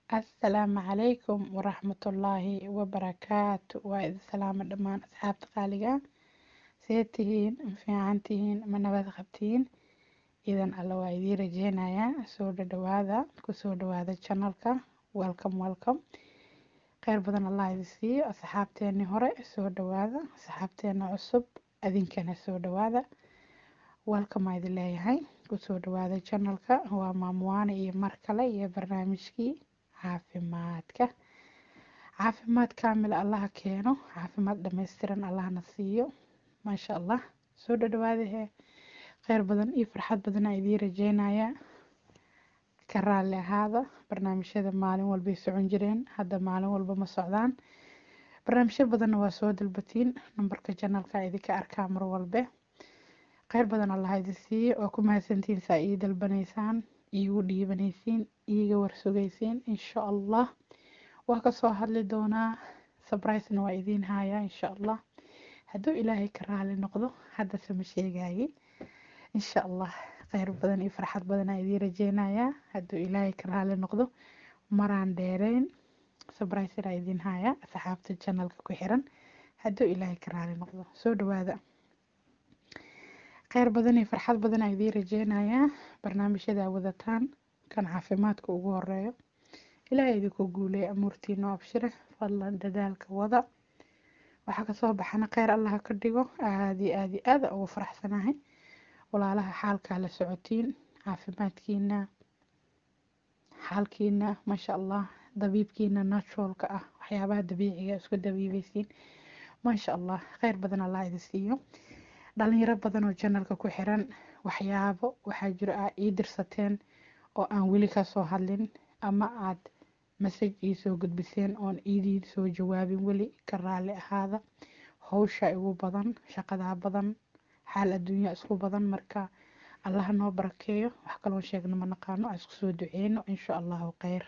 asalaamu calaykum waraxmatullaahi wabarakaatu waa idin salaamo dhammaan asxaabta qaaliga see tihiin ma fiican tihiin ma nabad qabtiin idan alla waa idiin rajeynayaa soo dhadhawaada kusoo dhawaada janalka welcome welcome kheyr badan allah idin siiyo asxaabteeni hore soo dhawaada asxaabteena cusub adinkana soo dhawaada welcome aa idin leeyahay kusoo dhawaada janalka waa maamuwaane iyo mar kale iyo barnaamijkii caafimaadka caafimaad kaamil allaha keeno caafimaad dhammaystiran allahna siiyo maasha allah soo dhadhawaadahee kheyr badan iyo farxad badan aa idiin rajeynayaa ka raalli ahaada barnaamijyada maalin walbay socon jireen hadda maalin walba ma socdaan barnaamijyo badanna waa soo dalbatiin nambarka janalka idinka arkaa mar walbe kheyr badan allah idin siiye waa ku mahadsantiin saa ii dalbanaysaan iigu dhiibanaysiin iiga warsugaysiin insha allah waa kasoo hadli doonaa sabrisena waa idiin hayaa insha allah hadduu ilaahay ka raali noqdo haddase ma sheegaye insha allah kheyr badan iyo farxad badan aa idiin rajeynayaa hadduu ilaahay ka raali noqdo maraan dheereyn sabrisena idiin hayaa asxaabta janalka ku xiran hadduu ilaahay ka raali noqdo soo dhawaada kheyr badan iyo farxad badan aa idiin rajeynayaa barnaamijyada wadataan kan caafimaadka ugu horeeyo ilaahay idinku guuleey amuurtiino abshire fadlan dadaalka wada waxaa kasoo baxana kheyr allaha ka dhigo aada iyo aada iyo aada ugu faraxsanahay walaalaha xaalkaa la socotiin caafimaadkiina xaalkiina maasha allah dabiibkiina naturalka ah waxyaabaha dabiiciga isku dabiibeysiin maasha allah kheyr badan allah idin siiyo dhalinyaro badan oo janalka ku xiran waxyaabo waxaa jiro aa ii dirsateen oo aan weli kasoo hadlin ama aad masaj ii soo gudbiseen oon iidii soo jawaabin weli ka raali ahaada howsha igu badan shaqadaa badan xaal adduunya isku badan marka allaha noo barakeeyo wax kaloon sheegno ma naqaano aan isku soo duceyno insha allahu kheyr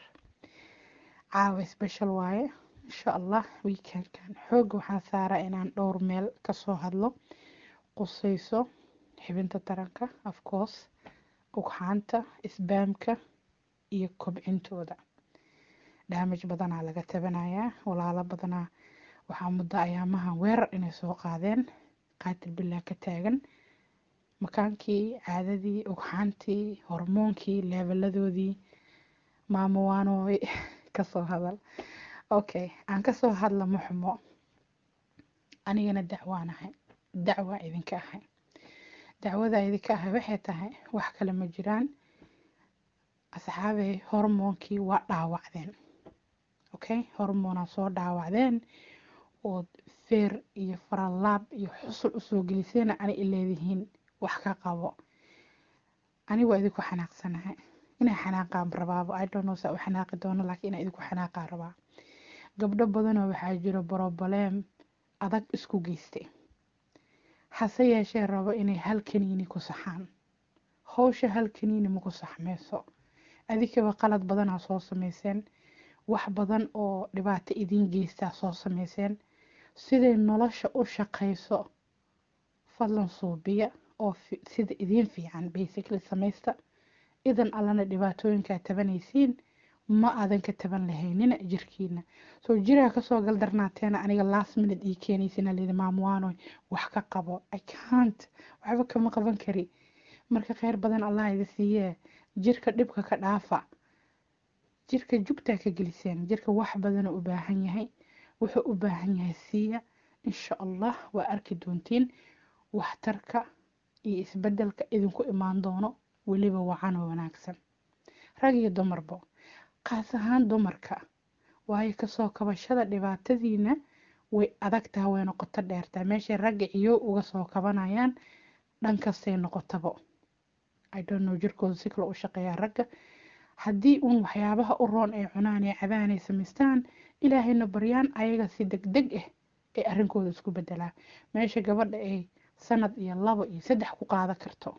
caawa special waaye insha allah weekendkan xooga waxaan saaraa inaan dhowr meel kasoo hadlo qusayso xibinta taranka afcourse ugxaanta isbaamka iyo kobcintooda dhaamaj badanaa laga tabanayaa walaalo badanaa waxaa muddo ayaamahan weerar inay soo qaadeen qaatil bilaa ka taagan makaankii caadadii ugxaantii hormoonkii leebeladoodii maamowaanooy kasoo hadal okay aan kasoo hadla muxmo anigana dacwaanahay dacwaa idinka ahay dacwada idinka ahay waxay tahay wax kale ma jiraan asxaabey hormoonkii waa dhaawacdeen okay hormoonaa soo dhaawacdeen ood feer iyo faralaab iyo xusul usoo geliseena ani ileedihiin wax ka qabo ani waa idinku xanaaqsanahay inay xanaaqaan rabaabo idono saa u xanaaqi doono laakiin inaa idinku xanaaqaa rabaa gabdho badanoo waxaa jiro broblem adag isku geystay hase yeeshee rabo inay hal kaniini ku saxaan howsha hal kaniini maku saxmeyso adikaba qalad badanaa soo sameyseen wax badan oo dhibaato idiin geystaa soo sameyseen siday nolosha u shaqeyso fadlan suubiya oo sida idiin fiican basically sameysta idan allana dhibaatooyinkaa tabanaysiin ma aadan ka taban lahaynina jirkiina soo jiraa kasoo galdarnaateena aniga last minute ii keenaysina lidi maamuwaanoy wax ka qabo i cant waxba kama qaban kari marka kheyr badan allah idi siiyee jirka dhibka ka dhaafa jirka jugtaa ka geliseen jirka wax badana u baahan yahay wuxuu u baahan yahay siiya insha allah waa arki doontiin waxtarka iyo isbedelka idinku imaan doono weliba wacanoo wanaagsan rag iyo dumarbo qaas ahaan dumarka waayo kasoo kabashada dhibaatadiina way adag taha way noqoto dheertaa meeshay ragga ciyo uga soo kabanayaan dhankastay noqotabo idono jirkooda si kale u shaqeeyaa ragga haddii uun waxyaabaha u roon ay cunaan ee cabaan ay samaystaan ilaahayna baryaan ayaga si deg deg ah ay arrinkooda isku bedelaa meesha gabadha ay sanad iyo labo iyo saddex ku qaada karto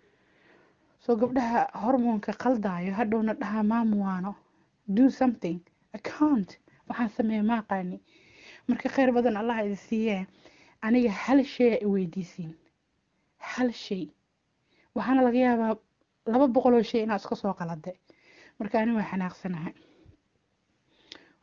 soo gabdhaha hormoonka qaldaayo hadhowna dhahaa maamuwaano do something account waxaan sameeya maaqaani marka kheyr badan allah idi siiyee aniga hal shay a i weydiisiin hal shay waxaana laga yaabaa laba boqoloo shay inaa iska soo qalade marka ani waa xanaaqsanahay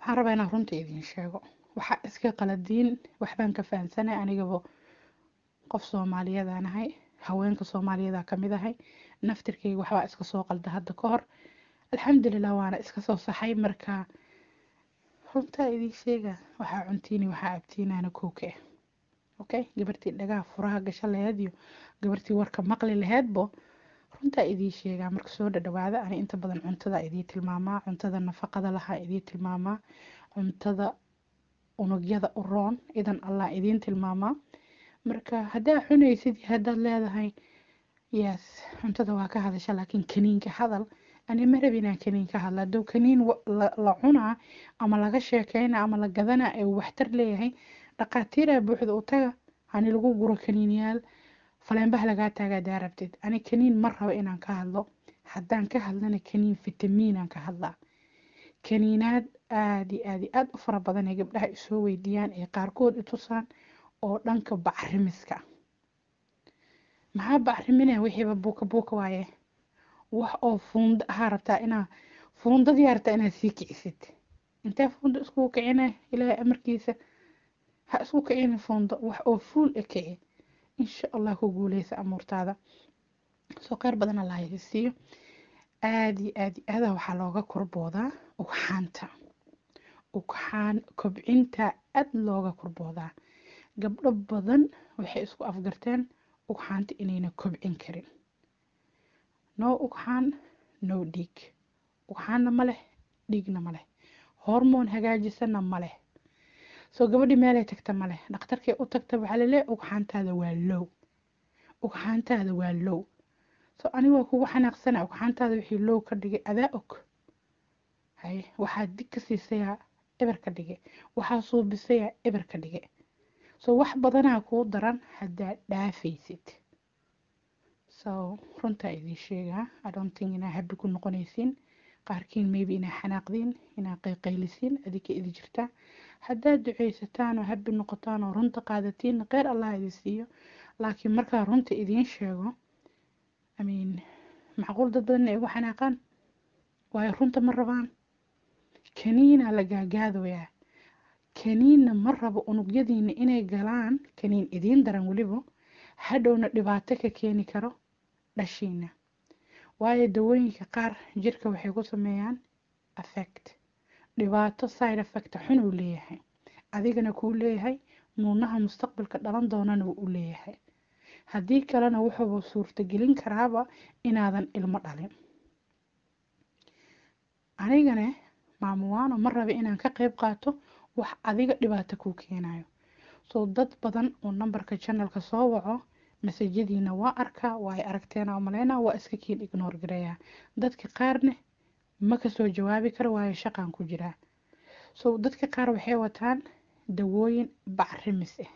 waxaan rabaa inaan runta idiin sheego waxaa iska qaladiin waxbaan ka fahamsanay anigaba qof soomaaliyadan ahay haweenka soomaaliyada ka mid ahay naftirkayga waxbaa iska soo qalda hadda ka hor alxamdulilah waana iska soo saxay marka runtaa idiin sheega waxaa cuntiini waxaa abtiinaana kooka ah okay gabartii dhagaha furaha gasho laheyd iyo gabartii warka maqli laheydbo runtaa idiin sheegaa marka soo dhadhawaada ani inta badan cuntada idiin tilmaamaa cuntada nafaqada lahaa idiin tilmaamaa cuntada unugyada u roon idan allah idiin tilmaamaa marka haddaa cunaysid haddaad leedahay yes cuntada waa ka hadasha laakiin kaniinka hadal ani ma rabin inaan kaniin ka hadla hadduu kaniin la cunaa ama laga sheekeyna ama la gadanaa ee waxtar leeyahay dhaqaatiiraa buuxda u taga hani lagu guro kaniiniyaal faleenbaha lagaa taagaa daa rabtid ani kaniin ma rabo inaan ka hadlo haddaan ka hadlana kaniin fitamiinaan ka hadlaa kaniinaad aada iyo aada iyo aada u fara badan ee gabdhaha isoo weydiiyaan ee qaarkood i tusaan oo dhanka bacrimiska maxaa bacrimina wixiiba buuka buuka waaye wax oo fuunda ahaa rabtaa inaa fuundadii rabtaa inaad sii kicisid intee fuunda iskugu kicina ilaahay amarkiisa ha isku kicina fuundo wax oo fuul e kici insha allah ku guuleysa amuurtaada soo qeyr badan allah idi siiyo aada iyo aada iyo aada waxaa looga korboodaa ugxaanta ugxaan kobcinta aada looga korboodaa gabdho badan waxay isku afgarteen ugxaanta inayna kobcin karin no ugxaan no dhiig ugxaanna ma leh dhiigna ma leh hormoon hagaajisana ma leh soo gabadhii meelay tagta ma leh dhakhtarkay u tagta waxaa laleeyahay ugxaantaada waa low ugxaantaada waa low soo aniga waa kugu xanaaqsana ugxaantaada wixii low ka dhigay adaa og hay waxaa dig ka siisayaa eber ka dhige waxaa suubisayaa eber ka dhige soo wax badanaa kuu daran haddaad dhaafaysid so runtaa idiin sheegaa adonting inaa habi ku noqonaysiin qaarkiin maybe inaa xanaaqdiin inaa qayqaylisiin adinka idi jirtaa haddaad duceysataan oo habi noqotaan oo runta qaadatiin kheyr allah idin siiyo laakiin markaa runta idiin sheego amiin macquul dad badan ay ugu xanaaqaan waayo runta ma rabaan kaniina la gaagaadoyaa kaniinna ma rabo unugyadiina inay galaan kaniin idiin daran weliba hadhowna dhibaato ka keeni karo dhashiina waayo dawooyinka qaar jirka waxay ku sameeyaan affect dhibaato side effect xun uu leeyahay adigana kuu leeyahay nuunaha mustaqbalka dhalan doonana wuu u leeyahay haddii kalena wuxuuba suurtagelin karaaba inaadan ilmo dhalin anigane maamuwaano ma raba inaan ka qayb qaato wax adiga dhibaato kuu keenayo soo dad badan oo nambarka janalka soo waco masajadiina waa arkaa waa ay aragteena maleyna waa iska kiin ignoor gareeyaa dadka qaarne ma kasoo jawaabi karo waayo shaqan ku jiraa so dadka qaar waxay wataan dawooyin bacrimis ah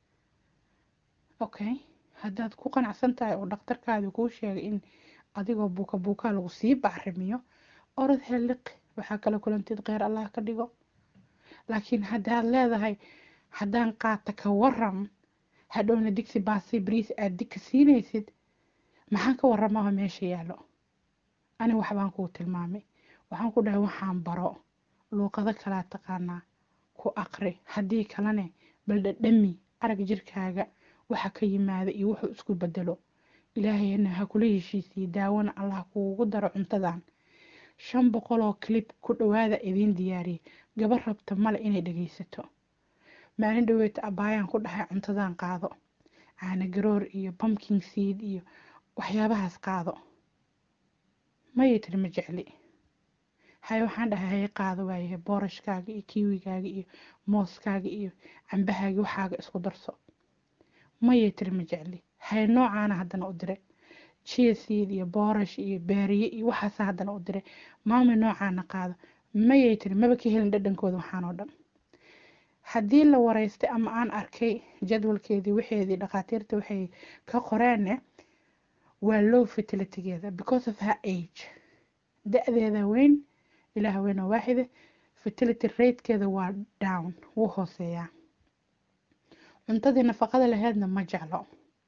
okay haddaad ku qanacsan tahay oo dhakhtarkaadi kuu sheegay in adigoo buuka buukaa lagu sii bacrimiyo orod heliq waxaa kala kulantid kheyr allah ka dhigo laakiin haddaad leedahay haddaan qaata ka waram hadhowna digsi baasi bariis aad digka siinaysid maxaan ka waramaha meesha yaalo ani waxbaan kuu tilmaamay waxaan ku dhahay waxaan baro luuqado kalaa taqaanaa ku aqri haddii kalene bal dhadhami arag jirkaaga waxa ka yimaada iyo wuxuu isku bedelo ilaahayna ha kula heshiisiyo daawana allah kuugu daro cuntadan shan boqol oo clip ku dhawaada idiin diyaariyay gabar rabta male inay dhageysato maalin dhaweeta abaayaan ku dhahay cuntadan qaado caana garoor iyo pumpkin seed iyo waxyaabahaas qaado mayay tiri ma jecli hay waxaan dhahay hay qaado waayahay boorashkaaga iyo kiwigaaga iyo mooskaaga iyo cambahaaga waxaaga isku darso mayay tiri ma jecli hay noocaana haddana u diray cheeseed iyo boorash iyo beeriye iyo waxaasa haddana u diray maamay noocaana qaado mayay tiri maba ka helin dhadhankooda waxaan oo dhan haddii la wareystay ama aan arkay jadwalkeedii waxeedii dhakhaatiirta waxay ka qoreenne waa low fertilitygeeda because of her age da-deeda weyn ilaah weyn oo waaxide fertility ratekeeda waa down wuu hooseeyaa cuntadii nafaqada laheedna ma jeclo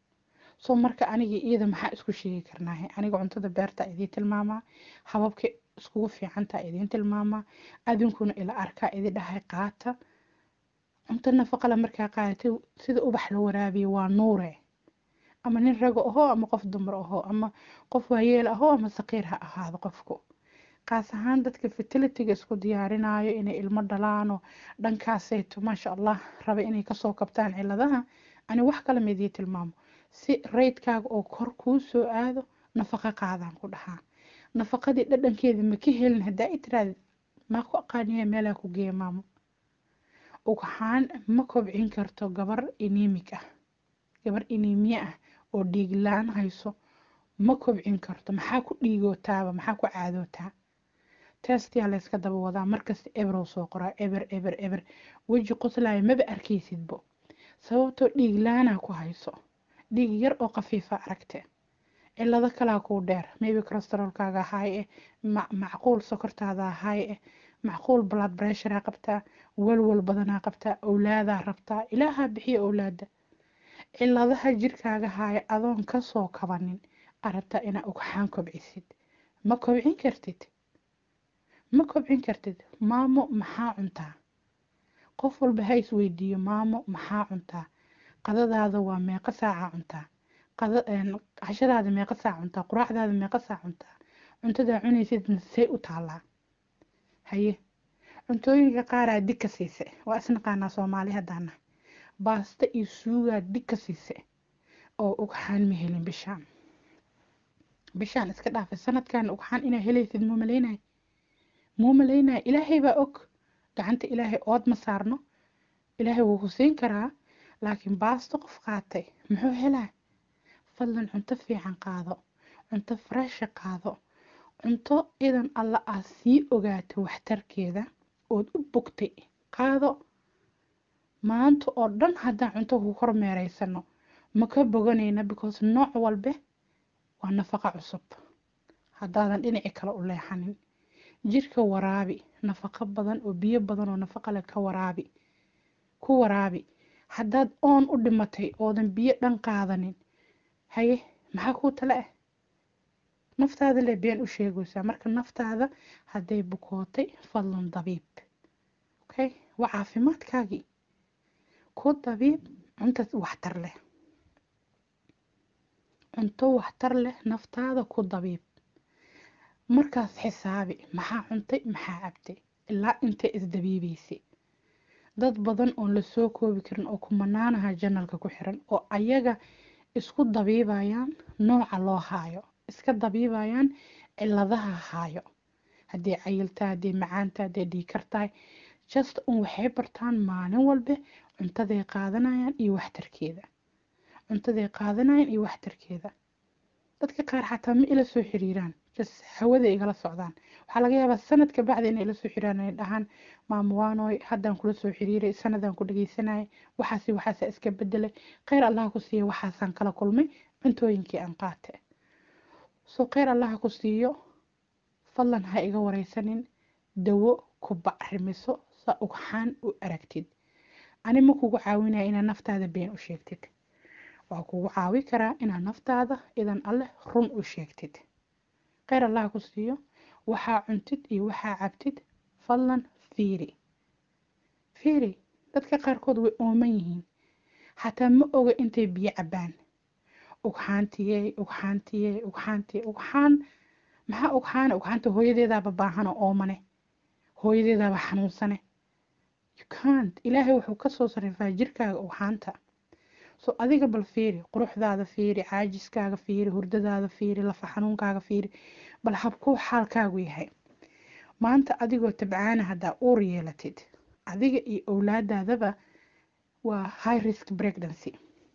soo marka anigii iyada maxaa isku sheegi karnaahe aniga cuntada beerta idii tilmaamaa hababka iskugu fiicantaa idiin tilmaamaa adinkuna ila arkaa idi dhahay qaata cunto nafaqale markaa qaadatay sida ubax la waraabiya waa nuure ama nin rago ahoo ama qof dumar ahoo ama qof waayeel ahoo ama saqiir ha ahaado qofku qaas ahaan dadka fertilitiga isku diyaarinayo inay ilmo dhalaano dhankaasayto maasha allah raba inay kasoo kabtaan ciladaha ani wax kale midii tilmaamo si raydkaaga oo kor kuu soo aado nafaqo qaadaan ku dhahaa nafaqadii dhadhankeeda ma ka helin haddaa i tiraadid maa ku aqaaniya meelaa ku geeya maamo ugxaan ma kobcin karto gabar inimig ah gabar inimiye ah oo dhiig la-aan hayso ma kobcin karto maxaa ku dhiigootaaba maxaa ku caadootaa testiyaa layska daba wadaa markasta eberow soo qoraa eber eber eber weji qoslaayo maba arkaysidbo sababtoo dhiig la-aanaa ku hayso dhiig yar oo khafiifa aragte cilado kalaa kuu dheer maybe corosterolkaaga haay eh macquul sokortaada haay eh macquul blood pressurea qabtaa walwal badanaa qabtaa owlaadaa rabtaa ilaahaa bixiya owlaada ciladaha jirkaaga haaya adoon kasoo kabanin arabtaa inaa ugxaan kobcisid ma kobcin kartid ma kobcin kartid maamo maxaa cuntaa qof walba ha isweydiiyo maamo maxaa cuntaa qadadaada waa meeqa saaca cuntaa cashadaada meeqa saac cuntaa quraacdaada meeqa saac cuntaa cuntadaa cunaysid say u taalaa haye cuntooyinka qaaraa dig ka siise waa isnaqaanaa soomaali haddaana baasta iyo suugaa dig ka siise oo ugxaan ma helin bishaan bishaan iska dhaafay sanadkan ugxaan inaa helaysid muu malaynay muu malaynay ilaahay baa og gacanta ilaahay ood ma saarno ilaahay wuu ku siin karaa laakiin baasto qof qaatay muxuu helaa fadlan cunto fiican qaado cunto fareesha qaado cunto idan alla aad sii ogaato waxtarkeeda ood u bogtay qaado maanta oo dhan haddaan cunto ku kormeeraysano ma ka boganayna because nooc walbe waa nafaqa cusub haddaadan dhinaci kale u leexanin jirka waraabi nafaqo badan oo biyo badan oo nafaqa leh ka waraabi ku waraabi haddaad oon u dhimatay oodan biyo dhan qaadanin haye maxaa kuu tale ah naftaada le been u sheegaysaa marka naftaada hadday bukootay fadlan dabiib okay waa caafimaadkaagii ku dabiib cunta waxtar leh cunto waxtar leh naftaada ku dabiib markaas xisaabi maxaa cuntay maxaa cabtay ilaa intay isdabiibaysay dad badan oon la soo koobi karin oo kumanaanaha janalka ku xiran oo ayaga isku dabiibayaan nooca loo haayo iska dabiibayaan ciladaha haayo haddii cayiltaa haddii macaanta haddii dhiikar tahay just un waxay bartaan maalin walbe cuntaday qaadanayaan iyo waxtarkeeda cuntaday qaadanayaan iyo waxtarkeeda dadka qaar xataa ma ila soo xiriiraan just hawada igala socdaan waxaa laga yaabaa sanadka bacdi inay ila soo xiriiraan ay dhahaan maamuwaanoy haddaan kula soo xiriiray sanadaan ku dhageysanayay waxaasi waxaasa iska bedelay kheyr allaha ku siiya waxaasaan kala kulmay cuntooyinkii aan qaate soo kheyr allaha ku siiyo fadlan ha iga wareysanin dawo ku bacrimiso saa ugxaan u aragtid ani ma kugu caawinaya inaad naftaada been u sheegtid waa kugu caawi karaa inaad naftaada idan alleh run u sheegtid kheyr allaha ku siiyo waxaa cuntid iyo waxaa cabtid fadlan fiiri fiiri dadka qaarkood way ooman yihiin xataa ma oga intay biyo cabaan ugxaantiyey ugxaantiyey ugxaantiyey ugxaan maxaa ugxaana ugxaanta hooyadeedaaba baahana oomane hooyadeedaaba xanuunsane yukant ilaahay wuxuu kasoo sarifaa jirkaaga ugxaanta so adiga bal fiiri quruxdaada fiiri caajiskaaga fiiri hurdadaada fiiri lafa xanuunkaaga fiiri bal habkuu xaalkaagu yahay maanta adigoo tabcaana haddaa uur yeelatid adiga iyo owlaadaadaba waa high risk pregnancy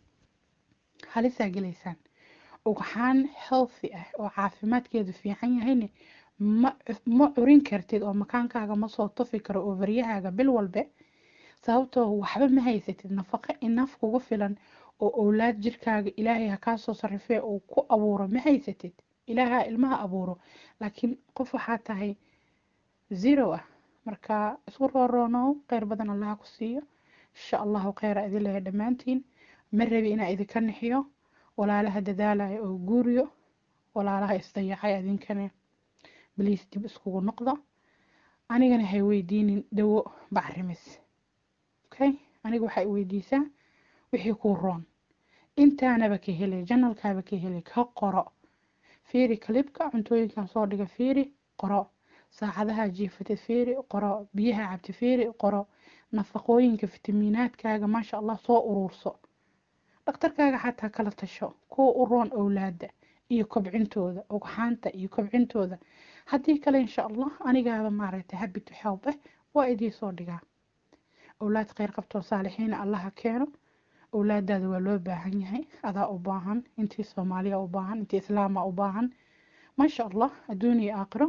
halisaa gelaysaan ugxaan healthy ah oo caafimaadkeedu fiican yahayne ma curin kartid oo makaankaaga ma soo tufi karo overyahaaga bil walbe sababtoo waxba ma haysatid nafaqo inaf kugu filan oo owlaad jirkaaga ilaahay ha kaasoo sarifee uu ku abuuro ma haysatid ilaaha ilmaha abuuro laakiin qof waxaa tahay zero ah marka isku rooroonow kheyr badan allaha ku siiyo insha allahu kheyra idin leeya dhammaantiin ma rabi inaa idinka nixiyo walaalaha dadaalaya oo guuriyo walaalaha isdayacay idinkane baliis dib iskugu noqda anigana hay weydiinin dawo bacrimis okay aniga waxaa i weydiisaa wixii kuu roon intaanaba ka helay janalkaaba ka helay ka qoro fiiri kalibka cuntooyinkan soo dhiga fiiri qoro saacadaha jiifatid fiiri qoro biyaha cabti fiiri qoro nafaqooyinka fitamiinaadkaaga maasha allah soo uruurso dhakhtarkaaga xataa kala tasho kuwa u roon owlaada iyo kobcintooda ugxaanta iyo kobcintooda haddii kale insha allah anigaaba maaragtay habit help eh waa idii soo dhigaa owlaad kheyr qabtoo saalixiina allaha keeno owlaadaada waa loo baahan yahay adaa u baahan intii soomaaliya u baahan intii islaama u baahan maasha allah adduun iyo aakhiro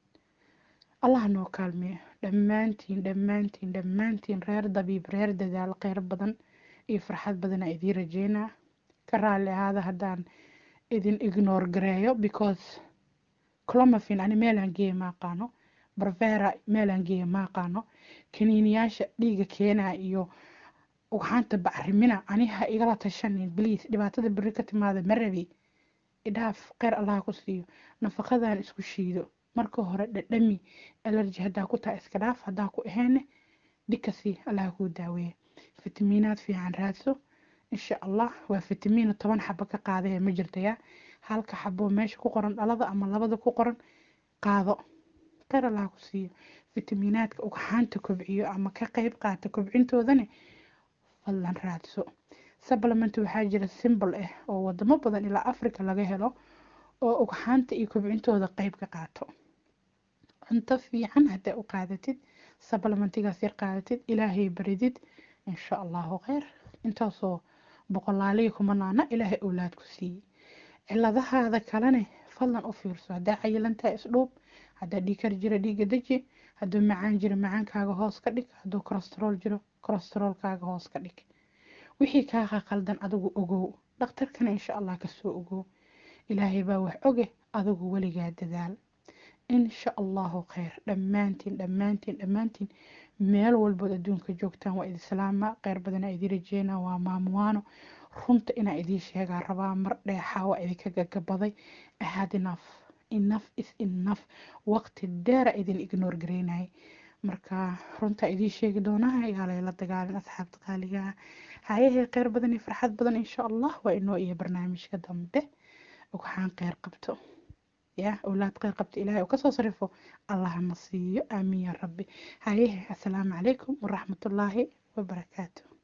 allah noo kaalmeeyo dhammaantiin dhammaantiin dhammaantiin reer dabiib reer dadaal kheyr badan iyo farxad badana idiin rajeynaa ka raalli ahaada haddaan idin ignore gareeyo because clomafin ani meelaan geeya ma aqaano barvera meelaan geeya ma aqaano kaniiniyaasha dhiiga keenaa iyo ugxaanta bacrimina ani ha igala tashanin bliis dhibaatada beri ka timaada ma rabi idhaaf kheyr allaha ku siiyo nafaqadan isku shiido marka hore dhadhami alerji haddaa ku tahay iska dhaaf haddaa ku ahayne dhikasi allaha kuu daaweeya fitamiinaad fiican raadso insha allah waa fitamiino toban xabo ka qaadaya ma jirtaya halka xabo meesha ku qoran dhalada ama labada ku qoran qaado kheyr allaha ku siiyo fitamiinaadka ugxaanta kobciyo ama ka qeyb qaata kobcintoodane fadlan raadso supplement waxaa jira simbol ah oo wadamo badan ilaa africa laga helo oo ugxaanta iyo kobcintooda qeyb ka qaato cunto fiican haddaa u qaadatid supplementigaas yar qaadatid ilaahay baridid insha allahu kheyr intaasoo boqolaaliya kumanaana ilaahay owlaad ku siiyey ciladahaada kalene fadlan u fiirso haddaa cayilantaha isdhuub haddaa dhiikar jira dhiiga deji hadduu macaan jiro macaankaaga hoos ka dhig hadduu kolestarool jiro kolestaroolkaaga hoos ka dhig wixii kaaqa qaldan adigu ogow dhakhtarkana insha allah kasoo ogow ilaahay baa wax oge adigu weligaa dadaal insha allahu kheyr dhammaantiin dhammaantiin dhammaantiin meel walbood adduunka joogtaan waa idi salaama kheyr badanaa idii rajeynaa waa maamuwaano runta inaa idiin sheegaa rabaa mar dheexaa waa idinka gagabaday ahad enough enough is enough waqti dheera idin ignore gareynayay marka runta idiin sheegi doonaa yaalay la dagaalin asxaabta qaaligaa hayahee kheyr badan iyo farxad badan insha allah waa inoo iyo barnaamijka dambe waxaan kheyr qabto ya awlaad kheyr qabta ilaahay oo kasoo sarifo allahna siiyo aamiin ya rabbi hayehe assalaamu calaykum waraxmatullaahi wabarakaatu